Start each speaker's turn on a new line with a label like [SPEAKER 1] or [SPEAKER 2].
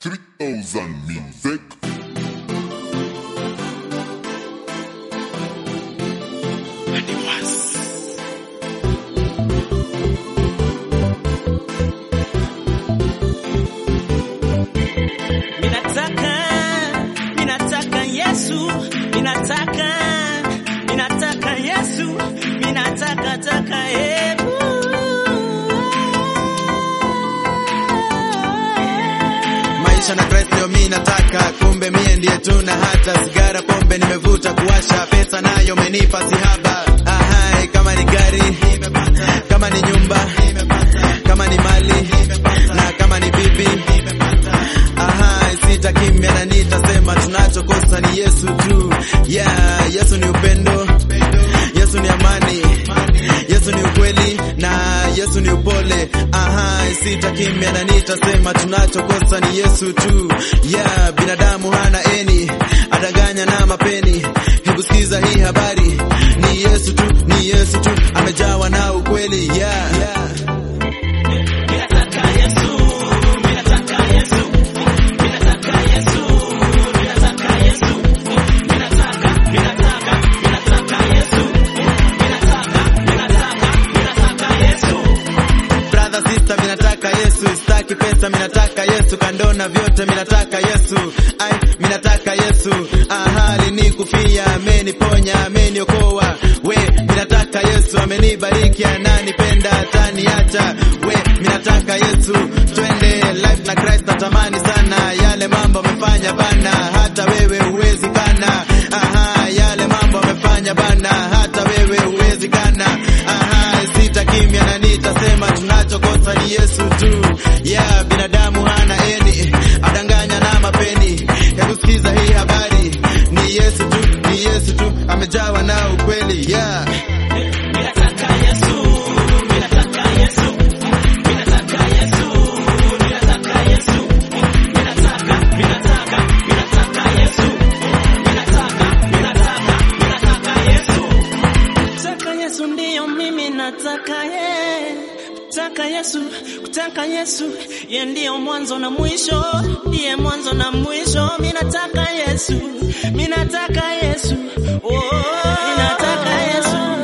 [SPEAKER 1] 3000 Music.
[SPEAKER 2] Minataka, minataka Yesu, minataka, minataka Yesu, minataka taka Yesu.
[SPEAKER 3] maisha na Kristo ndio mimi nataka, kumbe mie ndiye tuna hata sigara pombe nimevuta kuwasha, pesa nayo umenipa sihaba. Ahai, kama ni gari kama ni nyumba kama ni mali na kama ni bibi Ahai, sita kimya na nitasema tunachokosa ni Yesu tu. Yeah, Yesu ni upendo, Yesu ni amani, Yesu ni ukweli na Yesu ni upole. Ahai, sita kimya na nitasema tunachokosa ni Yesu tu. Yeah, binadamu hana eni, adanganya na mapeni. Hebu sikiza hii habari, ni Yesu tu, ni Yesu tu, amejawa na ukweli. Yeah, yeah.
[SPEAKER 2] Minataka Yesu, minataka Yesu, minataka Yesu, minataka Yesu, minataka, minataka, minataka Yesu, minataka, minataka, minataka Yesu.
[SPEAKER 3] brother sister minataka Yesu sitaki pesa minataka Yesu kando na vyote minataka Yesu ai minataka Yesu ahali ni kufia ameniponya ameniokoa we minataka Yesu amenibariki ananipenda ataniacha we minataka Yesu twende life na Christ natamani sana yale mambo amefanya bana hata wewe huwezi kana aha yale mambo amefanya bana hata wewe huwezi kana aha sita kimya na nitasema tunachokosa ni Yesu tu. Yeah, binadamu hana eni, adanganya na mapeni. Hebu sikiza hii habari, ni Yesu tu, ni Yesu tu, amejawa na ukweli. Yeah.
[SPEAKER 2] Minataka Yesu, minataka Yesu, minataka Yesu, minataka Yesu, minataka, minataka, minataka Yesu, minataka, minataka, minataka Yesu. Kutaka Yesu ndiyo mimi nataka ye. Kutaka Yesu, kutaka Yesu, ye ndiyo mwanzo na mwisho, ndiye mwanzo na mwisho. Minataka Yesu, minataka Yesu, oh, minataka Yesu.